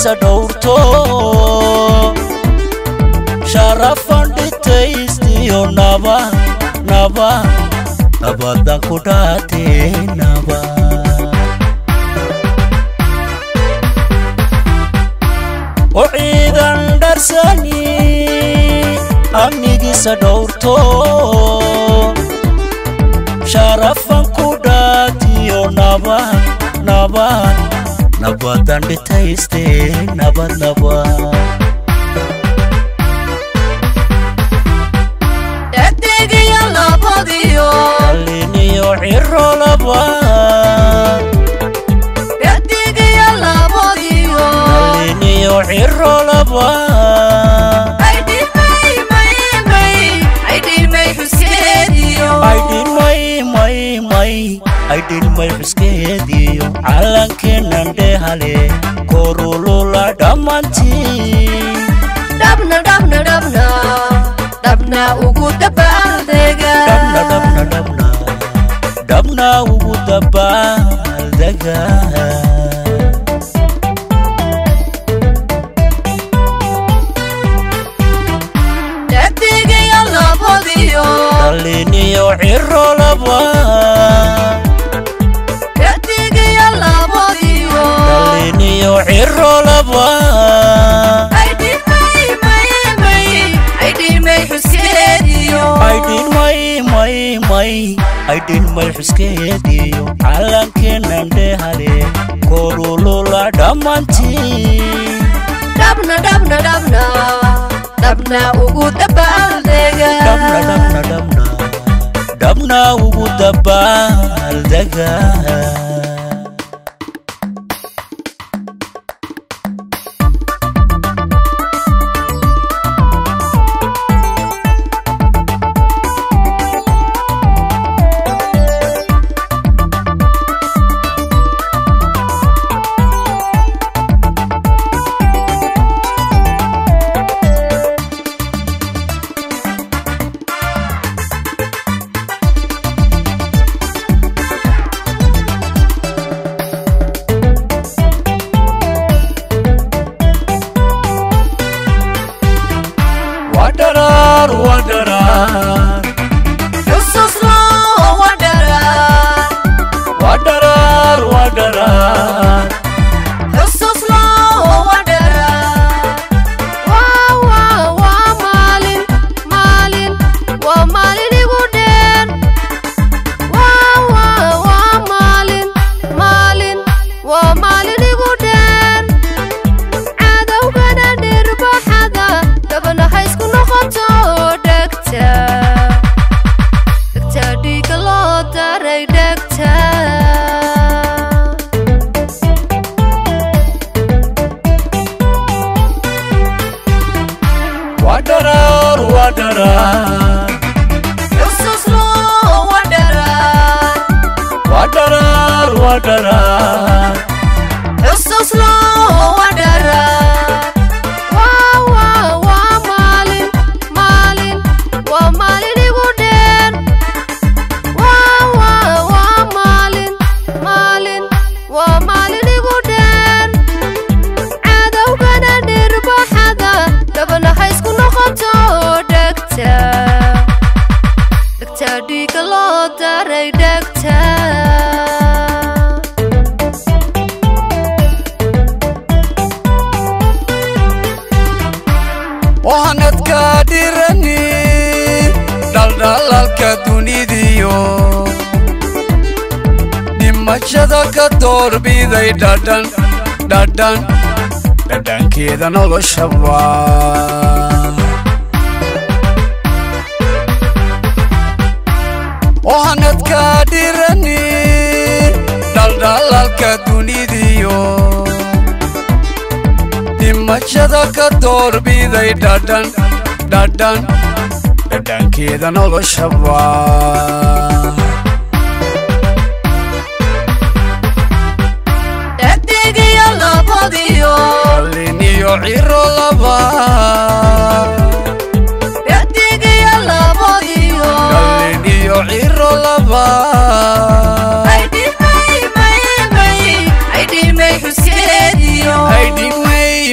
amnigiisa dhowrto sharafan dhitaystiyo naba naba nabadan ku dhaatee naba oo ciidan dharsani amnigiisa dhowrto sharafan ku dhaatiyo nabad nabad nabadan dhitayste nabad nabad dhegdegiyo labadiyo dhaliniyo ciro labad dhegdegiyo labadiyo dhaliniyo ciro labad aydhimay may may aydhimay xuskeediyo aydhin may may may aydhin may xuskeediyo calankeennan dhehale korulula dhammantii dhabna dhabna dhabna dhabna ugu dabaaldega dhabna dhabna dhabna dhabna ugu dabaaldega dhegdegiyo labadiyo dhaliniyo ciro laba dhegdegiyo labadiyo dhaliniyo ciro laba aydhimay may may aydhimay xuskeediyo aydhin may may may aydhin may xuskeediyo calankeennan dhehale korulula dhammantii dhabna dhabna dhabna dhabna ugu dabaaldega dhabna dhabna dhabna dhabna ugu dabaaldega wadaraar wadaraar xusus loo wadharaa wadaraar wadaraar xusus loo wadharaa waa waa waa maalin maalin waa maalin igu dheer waa waa waa maalin maalin waa maalin igu dheer cadowgana dhirbaxada dabana ha isku noqoto dhegta dhegta dhiiga loo daray dhegta wadaraar wadaraar xusus loo wadharaa wadaraar wadaraar xusus loo wadharaa waa waa waa maalin maalin waa maalin igu dheer waa waa waa maalin maalin waa maalin igu dheer cadowgana dhirbaxada dabana ha isku noqoto dhegta dhegta dhiiga loo daray dhegta wahanadka dhirani dhaldhalalka dunidiyo dhimashada ka doorbiday dhadhan dhadhan dhadhankeeda noloshaba wahanadka dhirani dhaldhalalka dunidiyo dhimashada ka doorbiday dhadhan dhadhan dhadhankeeda noloshaba dhegdegiyo labadiyo qaliniyo ciro laba dhegdegiyo labadiyo qaliniyo ciro laba aydhimay may may aydhimay xuskeediyo aydhimay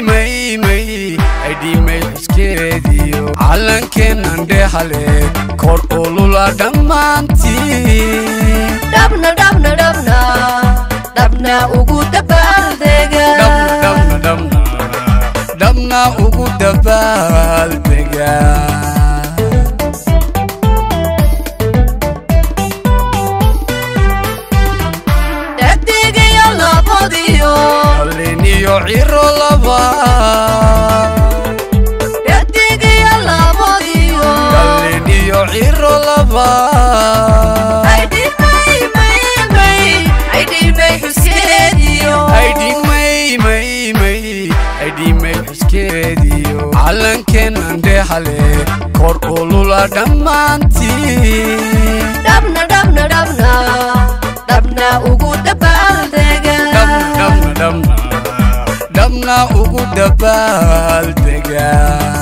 aydhiimay xuskeediyo callankeennan dhehale kor ulula dhammaantii dhabna dhabna dhabna dhabna ugu dabaaldega dhabna dhabna dhabna dhabna ugu dabaaldega dhegdegayo labadiyo dhaliniyo ciro laba dhegdegayo labadiyo dhaliniyo ciro laba aydhimay may may aydhimay xuskeediyo aydhimay may may aydhimay xuskeediyo callankeennan dhehale kor ulula dhammaantii dhabna dhabna dhabna dhabna ugu dabaaldega dhabna dhabna dhabna dhabna ugu dabaaldega